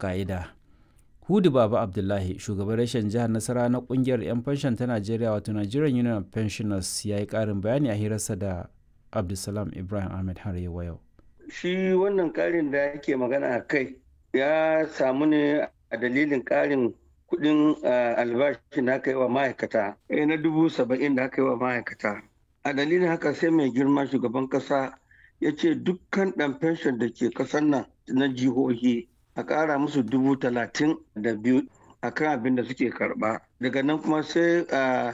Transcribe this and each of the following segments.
ka'ida hudu baba abdullahi shugaban rashin jihar nasara na kungiyar 'yan fanshan ta najeriya wato nigerian union of pensioners ya yi karin bayani a hirarsa da abdulsalam ibrahim ahmed har yau shi wannan karin da yake magana a kai ya samu ne a dalilin karin kudin albashi da aka yi wa ma'aikata na dubu saba'in da aka yi wa ma'aikata a dalilin haka sai mai girma shugaban kasa ya ce dukkan ɗan fenshon da ke ƙasar nan na jihohi a ƙara musu dubu talatin da biyu a kan abin da suke karɓa daga nan kuma sai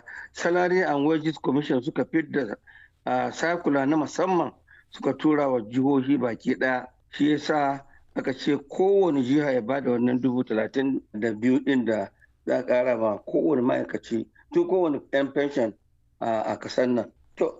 salary and wages commission suka fidda sakula na musamman suka tura wa jihohi baki ɗaya shi yasa aka ce kowane jiha ya bada wannan dubu talatin da biyu ɗin da za a ƙara ma kowane ma'aikaci tun kowane 'yan pension a ƙasar nan to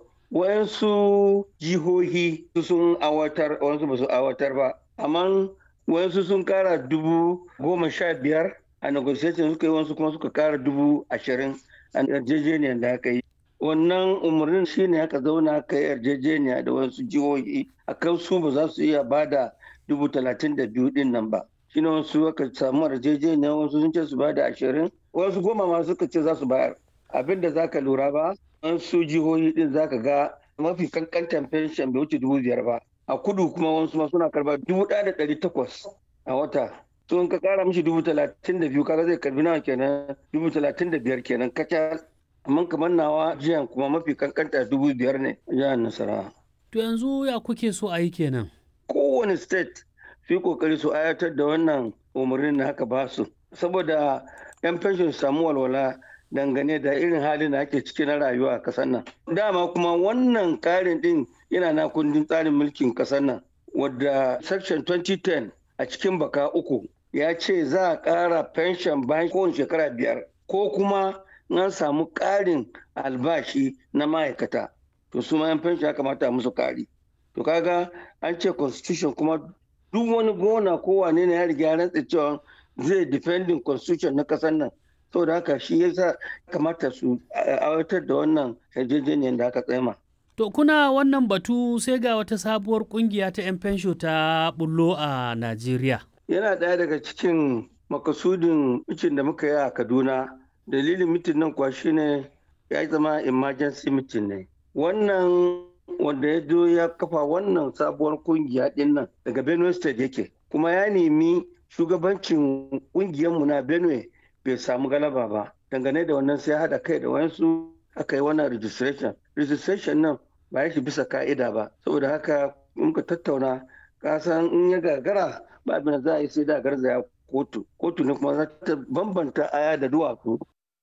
wayansu jihohi sun awatar wayansu ba su awatar ba amma wayansu sun kara dubu goma sha biyar a negotiation suka yi wasu kuma suka kara dubu ashirin a yarjejeniyar da aka yi wannan umarnin shine aka zauna aka yi yarjejeniya da wasu jihohi a kan su ba za su iya bada dubu talatin da biyu din nan ba shine wasu aka samu yarjejeniya wasu sun ce su bada ashirin wasu goma ma suka ce za su bayar abin da za ka lura ba wasu jihohi din za ka ga mafi kankantan fenshen bai wuce dubu biyar ba a kudu kuma wasu ma suna karba dubu ɗaya da ɗari takwas a wata to in ka kara mishi dubu talatin da biyu kaga zai karbi nawa kenan dubu talatin da biyar kenan kacal amma kamar nawa jiyan kuma mafi kankanta dubu biyar ne jihar nasarawa. to yanzu ya kuke so a yi kenan. kowane state su yi kokari su ayatar da wannan umarnin da haka ba su saboda yan fenshon su samu walwala dangane da irin halin da ake ciki na rayuwa a kasar nan dama kuma wannan karin din yana na kundin tsarin mulkin kasar nan wadda section 2010 a cikin baka uku ya ce za a ƙara pension bayan kowane shekara biyar ko kuma an samu ƙarin albashi na ma'aikata to su ma 'yan pension ya kamata a musu ƙari to kaga an ce constitution kuma duk wani gona ko wane ne ya riga ya rantsa cewa zai defending constitution na ƙasar nan saboda haka shi yasa kamata su aiwatar da wannan yarjejeniyar da aka tsema. To kuna wannan batu sai ga wata sabuwar kungiya ta 'yan fensho ta bullo a Najeriya. Yana ɗaya daga cikin makasudin mitin da muka yi a Kaduna. Dalilin mitin nan kuwa shine ya zama emergency mitin ne. Wannan wanda ya zo ya kafa wannan sabuwar kungiya ɗin nan daga Benue State yake. Kuma ya nemi shugabancin ƙungiyarmu na Benue bai samu galaba ba. Dangane da wannan sai haɗa kai da wayansu aka yi wannan registration. Registration nan ba ya shi bisa ka'ida ba. Saboda haka muka tattauna kasan in ya gagara ba abin da za a yi sai da garzaya kotu. Kotu ne kuma za ta bambanta aya da duwatsu.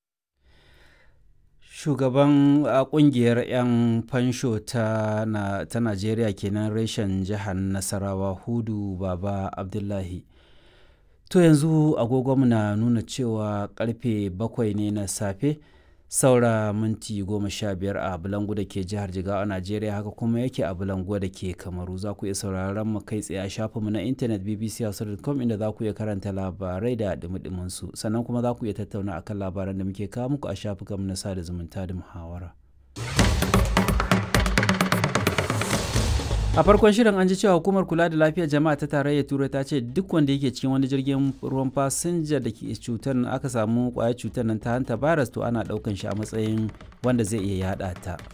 Shugaban kungiyar 'yan fansho ta Najeriya kenan reshen jihar Nasarawa Hudu Baba Abdullahi. To yanzu agogonmu na nuna cewa karfe bakwai ne na safe saura minti goma sha biyar a Bulangu da ke jihar Jigawa a Najeriya haka kuma yake a Bulangu da ke Kamaru za ku iya sauraron mu kai tsaye a shafinmu na intanet bbc.com inda za ku iya karanta labarai da dumi su sannan kuma za ku iya tattauna akan labaran da muke kawo muku a shafukanmu na sada zumunta da muhawara. a farkon shirin an ji cewa hukumar kula da lafiyar jama'a ta tarayyar turai ta ce duk wanda yake cikin wani jirgin ruwan fasinja da ke cutar aka samu kwayar cutar nan ta hanta virus to ana daukan shi a matsayin wanda zai iya yada ta